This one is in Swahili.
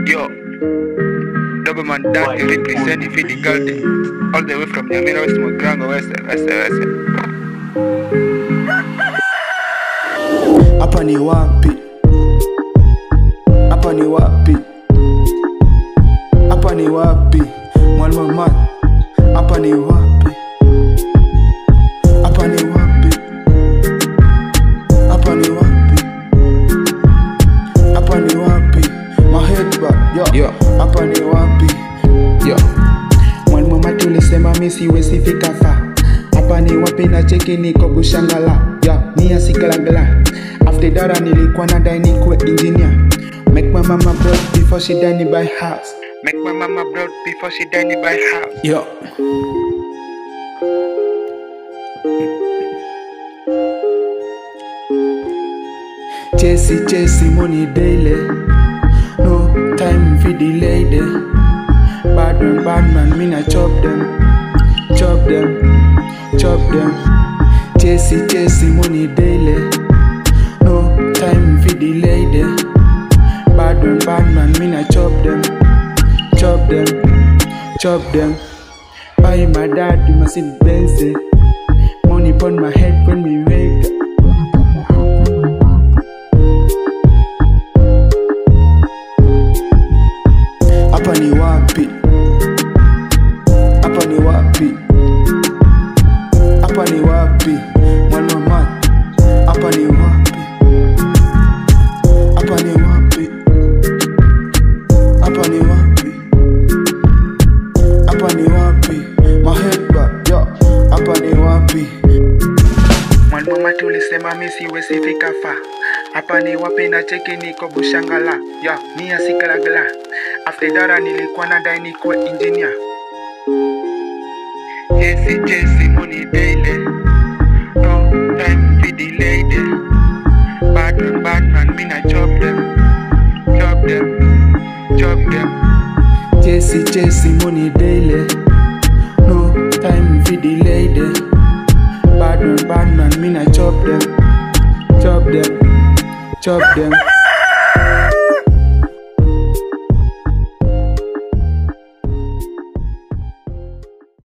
Yo, double man daddy representing for the girl day. All the way from Yamina West Mugrango West West West. hapa ni wapi hapa ni wapi hapa ni wapi mwalimu mat hapa ni wapi hapa ni wapi hapa ni wapi hapa ni wapi mahedba yo Yo. hapa ni wapi Yo, mwalimu mati ulisema mi siwezi fika fa hapa ni wapi na cheki niko bushangala ya ni asikalagala after dara nilikuwa na dai nikuwe engineer make my mama proud before she die ni buy house make my mama proud before she died by house. yo Chasey, chasey, money daily. No time for delay them. Bad man, bad man, me na chop them. Chop them, chop them. Chasey, chasey, money daily. No time for delay them. Bad man, bad man, me na chop them. Chop them, chop them. Buy my dad, you must see Benz. eh. Money upon my head when we wake up. hapa ni wapi hapa ni wapi hapa ni wapi mwalimu mat hapa ni wapi hapa ni wapi hapa ni wapi hapa ni wapi mahedba yo hapa ni wapi mwalimu mati ulisema mi siwezi fika fa hapa ni wapi na cheki niko bushangala ya mi asikalagala after dara nilikuwa na dai nikuwe engineer Jesse, Jesse, money daily. No time for delay them. Bad man, bad man, me na chop them. Chop them, chop them. Chasey, chasey, money daily. No time for delay them. Bad man, bad man, me na chop them, chop them, chop them.